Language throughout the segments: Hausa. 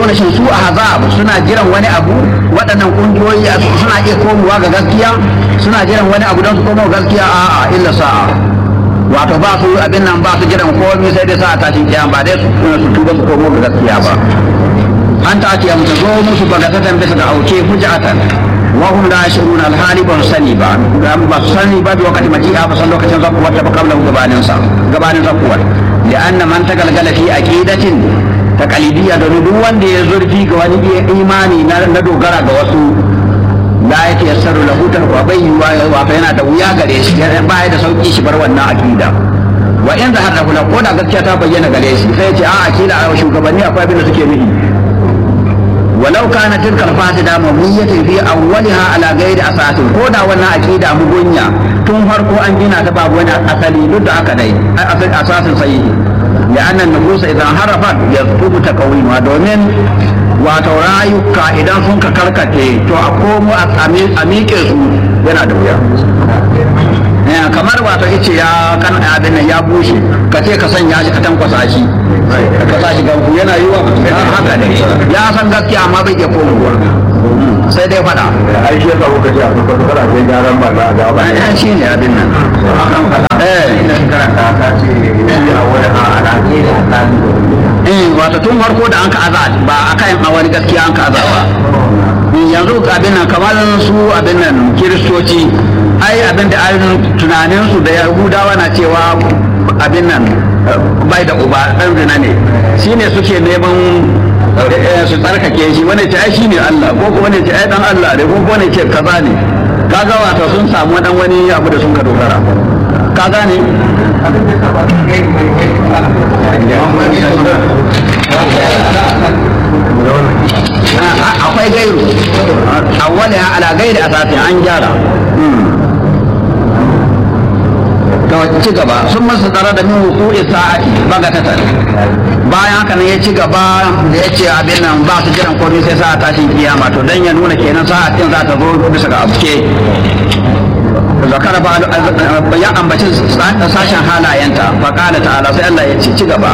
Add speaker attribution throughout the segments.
Speaker 1: nuna shin su ahzab suna jiran wani abu waɗannan kungiyoyi suna iya komowa ga gaskiya suna jiran wani abu don su komo gaskiya a'a illa sa'a wato ba su abin nan ba su jiran komai sai dai sa'a tashin kiyama ba dai su tuba su komo ga gaskiya ba an ta ake mutu zo musu bagatatan bisa ga auke hujjatan wa hum la yashurun alhali ban sani ba ba su sani ba da wakati maji'a ba san lokacin zakuwar ta ba kabla gabanin sa gabanin zakuwar da anna man tagalgala fi aqidatin taqalidiyya da duk wanda ya zurfi ga wani imani na dogara ga wasu la yake yassaru lahu ta wa bai yuwa wato yana da wuya gare shi ba ya da sauki shi bar wannan aqida wa in zahara lahu ko da gaskiya ta bayyana gare shi sai ya ce a akida a shugabanni akwai abin da suke nufi ولو كانت تلك الفاسدة مبنية في أولها على غير أساس كودا وانا أكيدا مبنية تون فرقو أن جنا تباب وانا أصلي لد أكدي أساس صحيح لأن النفوس إذا انحرفت يطلب تقويمها دومين wato rayuka idan sun ka karkace to a komo a miƙe su yana da wuya kamar wato ice ya kan abin ya bushe ka ce ka sanya shi ka tankwasa shi ka sa shi ganku yana yi wa haka ne ya san gaskiya amma bai iya komowa sai dai fada
Speaker 2: ai shi yasa kuka ce a kuka kuka ce gyaran ba na ga ba
Speaker 1: ya shi ne abin nan eh
Speaker 2: ina karanta ka ce a wani a alaƙe da
Speaker 1: eh wato tun farko da an ka azad ba akan a wani gaskiya an ka azad ba yanzu abin nan kamar su abin nan kiristoci ai abin da ainihin tunaninsu da yahudawa na cewa abin nan bai da uba ɗan zina ne shi ne suke neman su tsarkake shi wani ce ai shi ne Allah ko kuma ne ce ai dan Allah ne ko kuma ne ce kaza ne kaga wato sun samu dan wani abu da sun ka dogara ka gane akwai gairu awwala ala gairi asasin an gyara to ci gaba sun masa tsara da min hukuri sa'ati bagatatan bayan haka nan ya ci gaba da ya ce abin nan ba su jiran komai sai sa'a tashin kiyama to dan ya nuna kenan sa'atin za ta zo bisa ga abuke zakara ba ya ambaci sashen halayenta fa qala ta'ala sai Allah ya ce ci gaba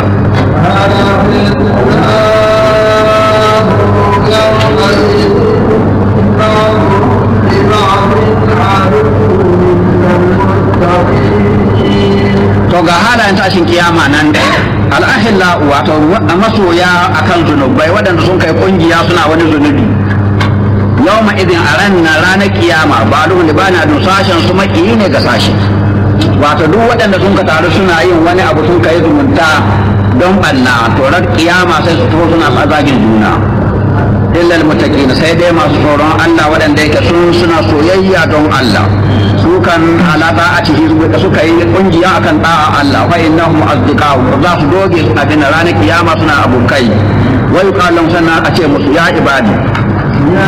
Speaker 1: to ga halayen tashin kiyama nan da al'ahilla wato masoya akan zunubai waɗanda sun kai kungiya suna wani zunubi yawma idin a ran na ranar kiyama ba duhun da bana dun sashen su makiyi ne ga sashi wato duk waɗanda sun ka taru suna yin wani abu sun kai zumunta don ɓanna to ran kiyama sai su to suna tsazagin juna illa almuttaqin sai dai masu tsoron Allah waɗanda yake sun suna soyayya don Allah su kan ala ta'atihi suka yi kungiya akan da'a Allah fa innahum azdiqa'u za su doge abin ranar kiyama suna abokai wa yuqalu sannan a ce musu ya ibadi